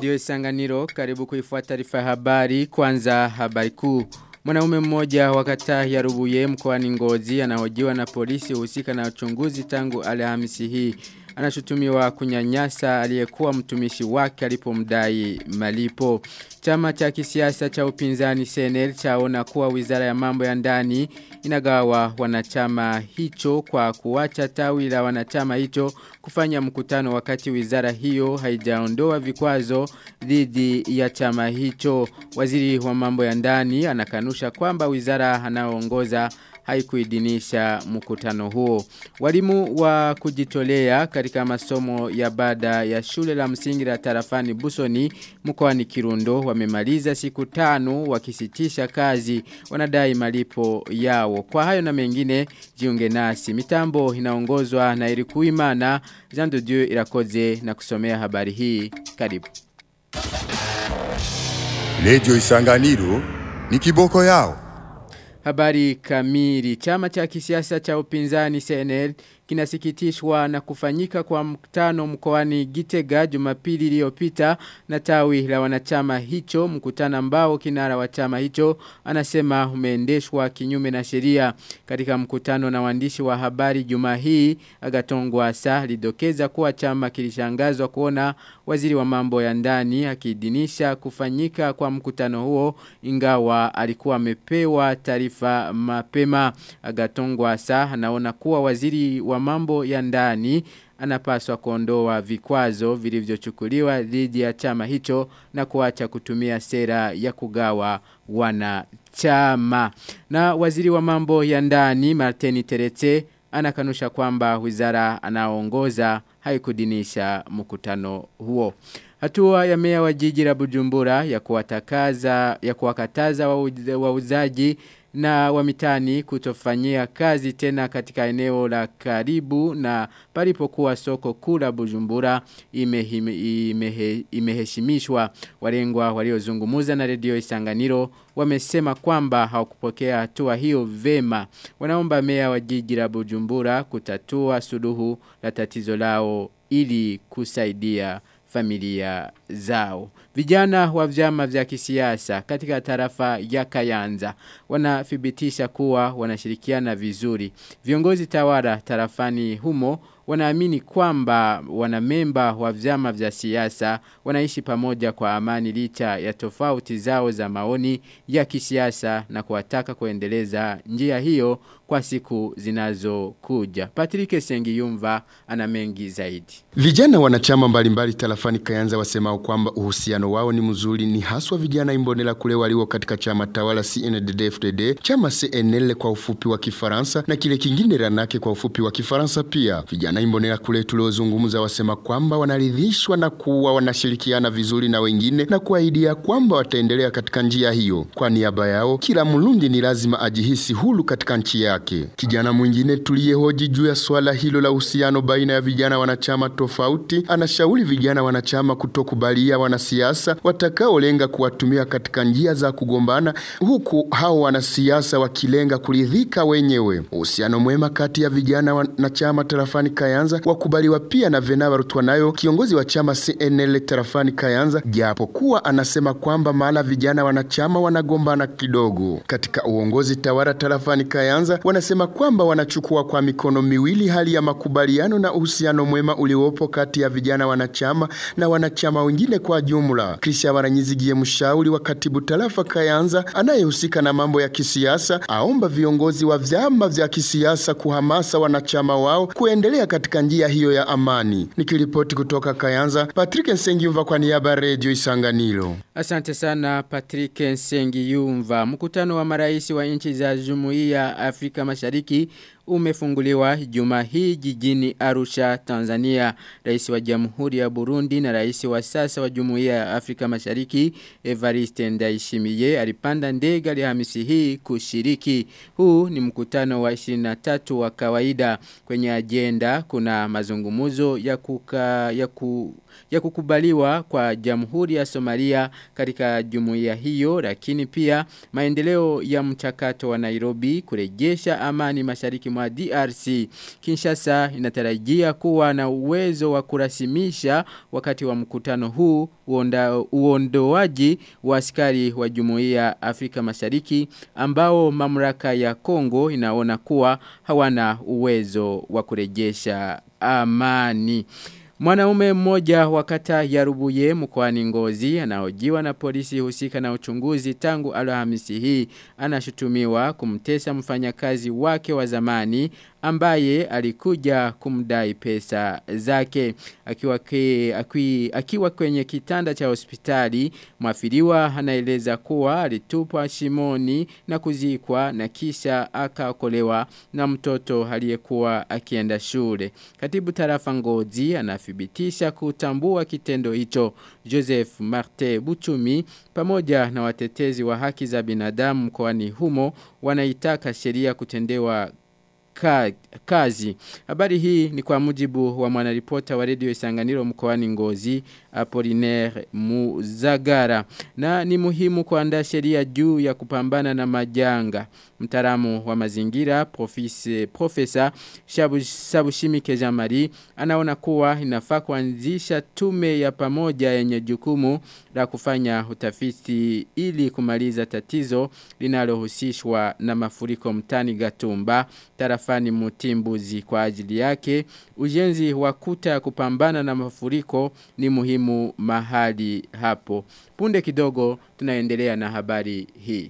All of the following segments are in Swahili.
redio Isanganiro karibu kuifuata taarifa habari kwanza habari kuu. Mwanaume mmoja wa kata ya Rubuye mkoani Ngozi anahojiwa na polisi husika na uchunguzi tangu Alhamisi hii. Anashutumiwa kunyanyasa aliyekuwa mtumishi wake alipomdai malipo. Chama cha kisiasa cha upinzani CNL chaona kuwa Wizara ya Mambo ya Ndani inagawa wanachama hicho kwa kuacha tawi la wanachama hicho kufanya mkutano wakati wizara hiyo haijaondoa vikwazo dhidi ya chama hicho. Waziri wa mambo ya ndani anakanusha kwamba wizara anaoongoza haikuidinisha mkutano huo. Walimu wa kujitolea katika masomo ya baada ya shule la msingi la tarafani Busoni mkoani Kirundo wamemaliza siku tano wakisitisha kazi wanadai malipo yao. Kwa hayo na mengine jiunge nasi. Mitambo inaongozwa na Irikuimana Jean de Dieu irakoze na kusomea habari hii. Karibu. Radio Isanganiro ni kiboko yao. Habari kamili. Chama cha kisiasa cha upinzani CNL kinasikitishwa na kufanyika kwa mkutano mkoani Gitega Jumapili iliyopita na tawi la wanachama hicho mkutano ambao kinara wa chama hicho anasema umeendeshwa kinyume na sheria katika mkutano na waandishi wa habari juma hii Agatongwa Asa lidokeza kuwa chama kilishangazwa kuona waziri wa mambo ya ndani akidinisha kufanyika kwa mkutano huo ingawa alikuwa amepewa taarifa mapema Agatongwa Asa anaona kuwa waziri wa mambo ya ndani anapaswa kuondoa vikwazo vilivyochukuliwa dhidi ya chama hicho na kuacha kutumia sera ya kugawa wanachama. Na waziri wa mambo ya ndani Martini Terete anakanusha kwamba wizara anaongoza haikudinisha mkutano huo. Hatua ya meya wa jiji la Bujumbura ya kuwatakaza ya kuwakataza wauzaji na wamitani kutofanyia kazi tena katika eneo la karibu na palipokuwa soko kula Bujumbura imeheshimishwa ime, ime walengwa waliozungumuza na redio Isanganiro wamesema kwamba hawakupokea hatua hiyo vema wanaomba meya wa jiji la Bujumbura kutatua suluhu la tatizo lao ili kusaidia familia zao. Vijana wa vyama vya kisiasa katika tarafa ya Kayanza wanathibitisha kuwa wanashirikiana vizuri. Viongozi tawala tarafani humo wanaamini kwamba wanamemba wa vyama vya siasa wanaishi pamoja kwa amani licha ya tofauti zao za maoni ya kisiasa na kuwataka kuendeleza njia hiyo kwa siku zinazokuja. Patrick Sengiyumva ana mengi zaidi. Vijana wanachama mbalimbali tarafani Kayanza wasemao kwamba uhusiano wao ni mzuri ni haswa vijana imbonela kule walio katika chama tawala CNDD-FDD, chama CNL kwa ufupi wa Kifaransa na kile kingine ranake kwa ufupi wa Kifaransa pia. Vijana imbonela kule tuliozungumza wasema kwamba wanaridhishwa na kuwa wanashirikiana vizuri na wengine na kuahidia kwamba wataendelea katika njia hiyo. Kwa niaba yao, kila mlundi ni lazima ajihisi huru katika nchi yake. Kijana mwingine tuliyehoji juu ya swala hilo la uhusiano baina ya vijana wanachama tofauti, anashauri vijana wanachama kutokubalia wanasiasa watakaolenga kuwatumia katika njia za kugombana, huku hao wanasiasa wakilenga kuridhika wenyewe. Uhusiano mwema kati ya vijana wanachama tarafani Kayanza wakubaliwa pia na Venaba Rutwanayo, kiongozi wa chama CNL tarafani Kayanza, japo kuwa anasema kwamba mahala vijana wanachama wanagombana kidogo. Katika uongozi tawala tarafani Kayanza wanasema kwamba wanachukua kwa mikono miwili hali ya makubaliano na uhusiano mwema uliopo kati ya vijana wanachama na wanachama wengine kwa jumla. Krisha Baranyizigiye mshauri wa katibu tarafa Kayanza anayehusika na mambo ya kisiasa aomba viongozi wa vyama vya kisiasa kuhamasa wanachama wao kuendelea katika njia hiyo ya amani. Nikiripoti kutoka Kayanza, Patrick Nsengiyumva kwa niaba ya Radio Isanganiro. Asante sana Patrick Nsengiyumva. Mkutano wa marais wa nchi za Jumuiya ya Afrika Mashariki umefunguliwa juma hii jijini Arusha, Tanzania. Rais wa Jamhuri ya Burundi na rais wa sasa wa Jumuiya ya Afrika Mashariki Evariste Ndayishimiye alipanda ndege Alhamisi hii kushiriki. Huu ni mkutano wa 23 wa kawaida kwenye agenda kuna mazungumuzo ya kuka, ya ku, ya kukubaliwa kwa Jamhuri ya Somalia katika jumuiya hiyo lakini pia maendeleo ya mchakato wa Nairobi kurejesha amani mashariki mwa DRC. Kinshasa inatarajia kuwa na uwezo wa kurasimisha wakati wa mkutano huu uonda, uondoaji wa askari wa Jumuiya Afrika Mashariki ambao mamlaka ya Kongo inaona kuwa hawana uwezo wa kurejesha amani. Mwanaume mmoja wa kata ya Rubuye mkoani Ngozi anaojiwa na polisi husika na uchunguzi tangu Alhamisi hii anashutumiwa kumtesa mfanyakazi wake wa zamani ambaye alikuja kumdai pesa zake akiwa, ke, akui, akiwa kwenye kitanda cha hospitali mwafiriwa anaeleza kuwa alitupwa shimoni na kuzikwa na kisha akaokolewa na mtoto aliyekuwa akienda shule katibu tarafa ngozi anathibitisha kutambua kitendo hicho Joseph Marte Buchumi pamoja na watetezi wa haki za binadamu mkoani humo wanaitaka sheria kutendewa ka, kazi. Habari hii ni kwa mujibu wa mwanaripota wa redio Isanganiro mkoani Ngozi Apollinaire Muzagara na ni muhimu kuandaa sheria juu ya kupambana na majanga. Mtaalamu wa mazingira profise, profesa Shabu, Sabushimike Jamari anaona kuwa inafaa kuanzisha tume ya pamoja yenye jukumu la kufanya utafiti ili kumaliza tatizo linalohusishwa na mafuriko mtani Gatumba tarafani Mutimbuzi kwa ajili yake ujenzi wa kuta ya kupambana na mafuriko ni muhimu mahali hapo punde kidogo tunaendelea na habari hii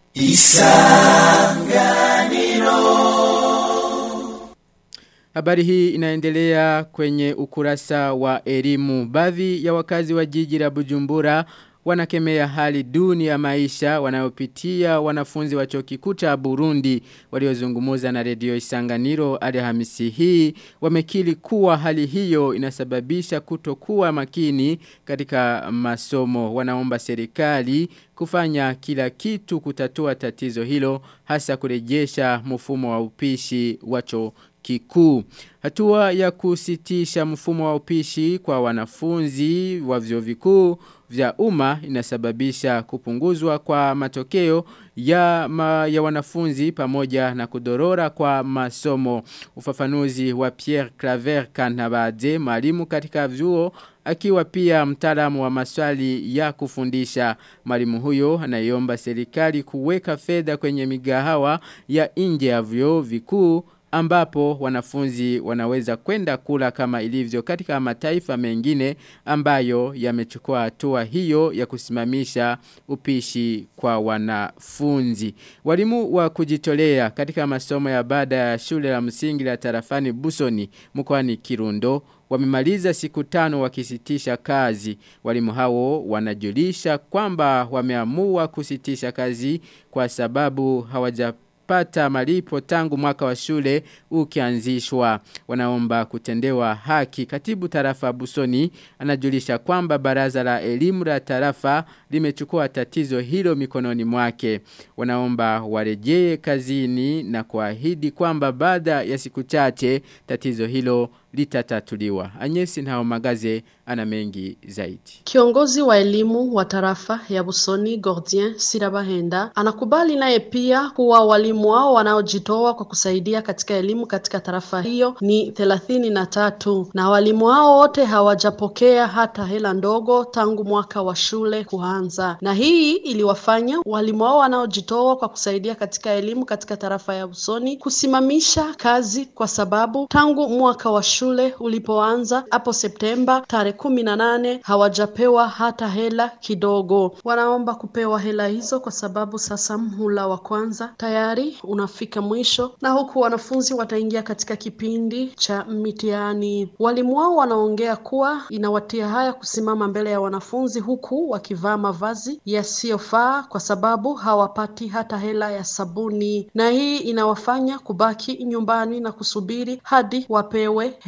Isanganiro Habari hii inaendelea kwenye ukurasa wa elimu. Baadhi ya wakazi wa jiji la Bujumbura wanakemea hali duni ya maisha wanayopitia wanafunzi wa chuo kikuu cha Burundi waliozungumza na redio Isanganiro Alhamisi hii wamekili kuwa hali hiyo inasababisha kutokuwa makini katika masomo wanaomba serikali kufanya kila kitu kutatua tatizo hilo hasa kurejesha mfumo wa upishi wa chuo kikuu. Hatua ya kusitisha mfumo wa upishi kwa wanafunzi wa vyuo vikuu vya umma inasababisha kupunguzwa kwa matokeo ya, ma, ya wanafunzi pamoja na kudorora kwa masomo. Ufafanuzi wa Pierre Claver Kanabade, mwalimu katika vyuo akiwa pia mtaalamu wa maswali ya kufundisha. Mwalimu huyo anaiomba serikali kuweka fedha kwenye migahawa ya nje ya vyuo vikuu ambapo wanafunzi wanaweza kwenda kula kama ilivyo katika mataifa mengine ambayo yamechukua hatua hiyo ya kusimamisha upishi kwa wanafunzi. Walimu wa kujitolea katika masomo ya baada ya shule la msingi la tarafani Busoni mkoani Kirundo wamemaliza siku tano wakisitisha kazi. Walimu hao wanajulisha kwamba wameamua kusitisha kazi kwa sababu hawaja pata malipo tangu mwaka wa shule ukianzishwa. Wanaomba kutendewa haki. Katibu tarafa Busoni anajulisha kwamba baraza la elimu la tarafa limechukua tatizo hilo mikononi mwake. Wanaomba warejee kazini na kuahidi kwamba baada ya siku chache tatizo hilo litatatuliwa. Anyesi na magaze ana mengi zaidi. Kiongozi wa elimu wa tarafa ya Busoni Gordien Sirabahenda anakubali naye pia kuwa walimu wao wanaojitoa kwa kusaidia katika elimu katika tarafa hiyo ni thelathini na tatu na walimu hao wote hawajapokea hata hela ndogo tangu mwaka wa shule kuanza, na hii iliwafanya walimu wao wanaojitoa kwa kusaidia katika elimu katika tarafa ya Busoni kusimamisha kazi kwa sababu tangu mwaka wa shule ulipoanza hapo Septemba tarehe kumi na nane hawajapewa hata hela kidogo. Wanaomba kupewa hela hizo kwa sababu sasa mhula wa kwanza tayari unafika mwisho na huku wanafunzi wataingia katika kipindi cha mitihani. Walimu wao wanaongea kuwa inawatia haya kusimama mbele ya wanafunzi huku wakivaa mavazi yasiyofaa kwa sababu hawapati hata hela ya sabuni, na hii inawafanya kubaki nyumbani na kusubiri hadi wapewe hela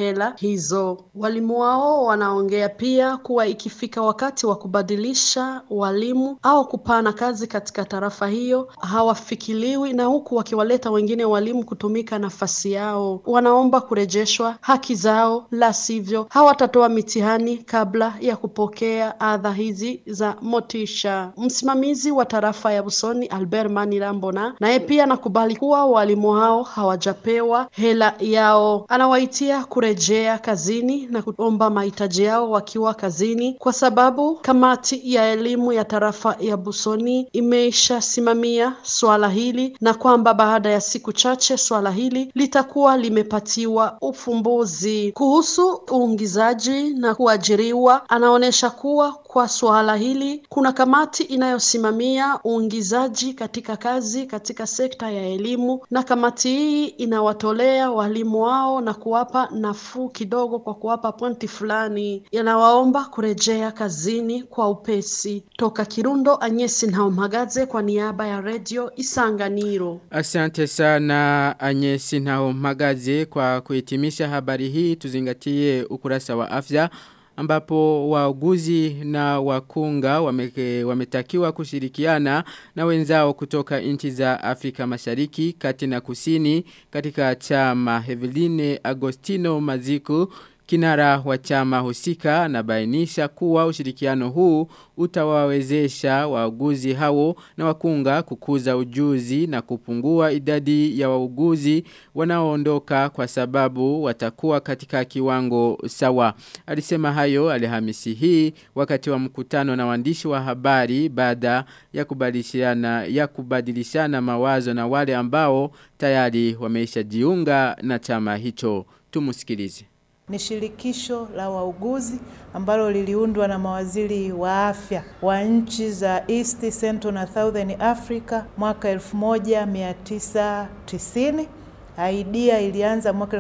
hela hizo. Walimu wao wanaongea pia kuwa ikifika wakati wa kubadilisha walimu au kupana kazi katika tarafa hiyo hawafikiliwi, na huku wakiwaleta wengine walimu kutumika nafasi yao. Wanaomba kurejeshwa haki zao, la sivyo hawatatoa mitihani kabla ya kupokea adha hizi za motisha. Msimamizi wa tarafa ya Busoni Albert Manirambona naye pia anakubali kuwa walimu hao hawajapewa hela yao. Anawaitia kurejea kazini na kuomba mahitaji yao wakiwa kazini, kwa sababu kamati ya elimu ya tarafa ya Busoni imeshasimamia swala hili na kwamba baada ya siku chache swala hili litakuwa limepatiwa ufumbuzi. Kuhusu uingizaji na kuajiriwa, anaonyesha kuwa kwa suala hili kuna kamati inayosimamia uingizaji katika kazi katika sekta ya elimu, na kamati hii inawatolea walimu wao na kuwapa nafuu kidogo kwa kuwapa pointi fulani. Yanawaomba kurejea kazini kwa upesi. Toka Kirundo, Anyesi Ntaumagaze kwa niaba ya redio Isanganiro. Asante sana Anyesi Ntaumagaze kwa kuhitimisha habari hii tuzingatie ukurasa wa afya ambapo wauguzi na wakunga wame, wametakiwa kushirikiana na wenzao kutoka nchi za Afrika Mashariki kati na Kusini katika chama Heveline Agostino Maziku Kinara wa chama husika na bainisha kuwa ushirikiano huu utawawezesha wauguzi hao na wakunga kukuza ujuzi na kupungua idadi ya wauguzi wanaoondoka kwa sababu watakuwa katika kiwango sawa. Alisema hayo alhamisi hii wakati wa mkutano na waandishi wa habari baada ya kubadilishana ya kubadilishana mawazo na wale ambao tayari wameisha jiunga na chama hicho. Tumusikilize ni shirikisho la wauguzi ambalo liliundwa na mawaziri wa afya wa nchi za East, Central na Southern Africa mwaka 1990. Idea ilianza mwaka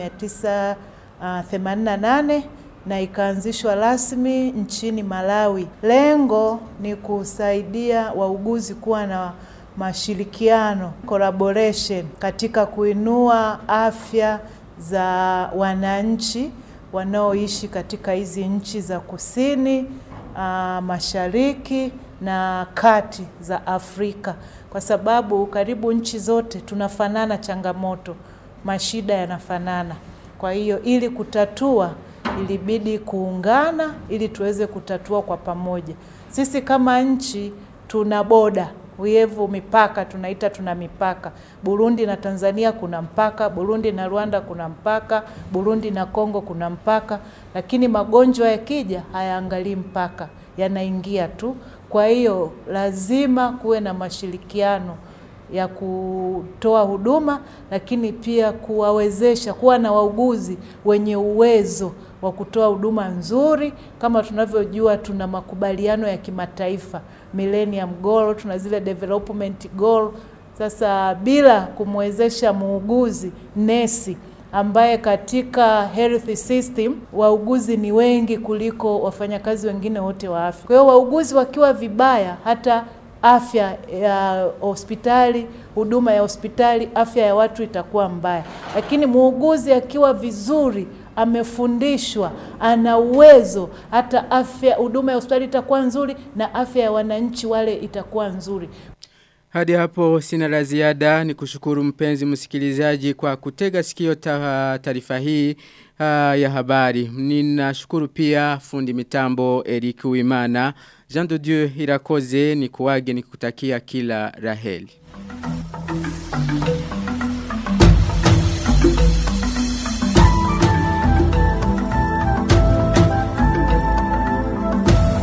1988 na ikaanzishwa rasmi nchini Malawi. Lengo ni kusaidia wauguzi kuwa na mashirikiano, collaboration katika kuinua afya za wananchi wanaoishi katika hizi nchi za kusini, uh, mashariki na kati za Afrika, kwa sababu karibu nchi zote tunafanana changamoto, mashida yanafanana. Kwa hiyo ili kutatua, ilibidi kuungana ili tuweze kutatua kwa pamoja. Sisi kama nchi tuna boda Uyevu mipaka tunaita tuna mipaka. Burundi na Tanzania kuna mpaka, Burundi na Rwanda kuna mpaka, Burundi na Kongo kuna mpaka, lakini magonjwa yakija hayaangalii mpaka, yanaingia tu. Kwa hiyo lazima kuwe na mashirikiano ya kutoa huduma, lakini pia kuwawezesha kuwa na wauguzi wenye uwezo wa kutoa huduma nzuri. Kama tunavyojua, tuna makubaliano ya kimataifa Millennium Goal, tuna zile development goal. Sasa bila kumwezesha muuguzi nesi ambaye katika health system wauguzi ni wengi kuliko wafanyakazi wengine wote wa afya. Kwa hiyo wauguzi wakiwa vibaya, hata afya ya hospitali, huduma ya hospitali, afya ya watu itakuwa mbaya. Lakini muuguzi akiwa vizuri, amefundishwa, ana uwezo, hata afya huduma ya hospitali itakuwa nzuri na afya ya wananchi wale itakuwa nzuri. Hadi hapo sina la ziada ni kushukuru mpenzi msikilizaji kwa kutega sikio taarifa hii uh, ya habari. Ninashukuru pia fundi mitambo Eric Wimana. Jean de Dieu Irakoze ni kuwage ni kutakia kila raheli.